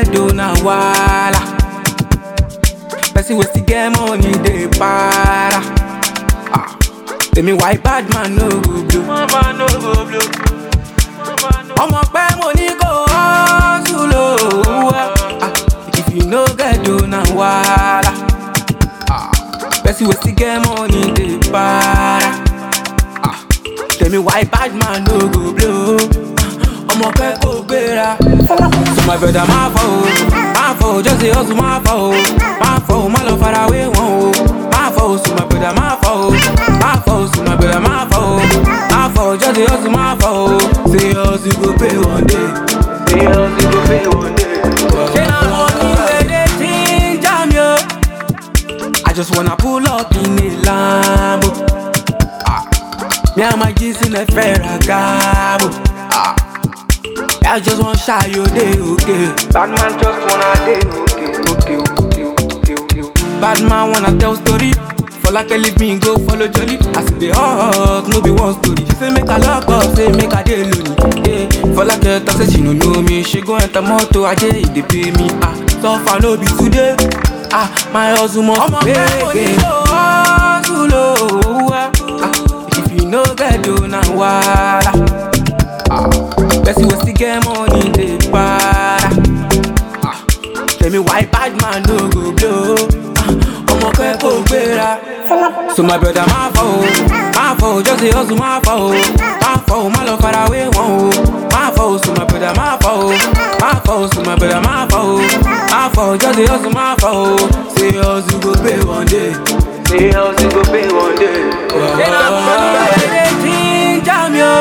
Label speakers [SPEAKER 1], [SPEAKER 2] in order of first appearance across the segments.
[SPEAKER 1] get do na wala. Person wey still get money dey para. Ah, tell me why bad man no go blow. man no go blow. ọmọ pẹ́ mo ní kó hustle o. Ah, if you no get do na wala. Ah, person wey still get money dey para. Ah, tell me why bad man no go blow. Ah, ọmọ pẹ́ kò gbéra. So my brother máa fọ o, máa fọ o, just dey hustle máa fọ o, máa fọ o, má lọ fara wé wọn o. Máa fọ o, so my brother máa fọ o, máa fọ o, so my brother máa fọ o, máa fọ o, just dey hustle máa fọ o. Say hustle go pay one day, say hustle go pay one day. Ṣé na money wey dey ginger me o? I just wanna pull up in a Lambo. Ah, me and my G's in a Ferragamo. Ah. I just want shy you day okay. Bad man just wanna day okay, okay, okay, okay, okay. Bad man wanna tell story. For like leave me go follow Jolly. I see the hot, no be one story. She say make a lock up, say make a day lonely. Yeah, for like a talk say she no know me. She go enter motor, I dey they pay me. Ah, so far no be today. Ah, my hustle must pay again. hustle oh, ah, ah. If you no get do na wala. Ah, person wey still get money dey para. Ah, tell me why bad man no go blow. Ah, ọmọ pẹ́ kò gbéra. So my brother máa fọ o, máa fọ o, just dey hustle máa fọ o, máa fọ o, má lọ fara wé wọn o. Máa fọ o, so my brother máa fọ o, máa fọ o, so my brother máa fọ o, máa fọ o, just dey hustle máa fọ o. Say hustle go pay one day, say hustle go pay one day. Ṣé na money wey dey ginger me o?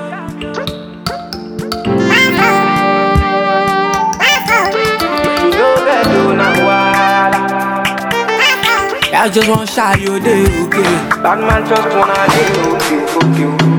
[SPEAKER 1] You know that do na wala. I just want shy you day okay. Bad man just wanna day okay, okay, okay.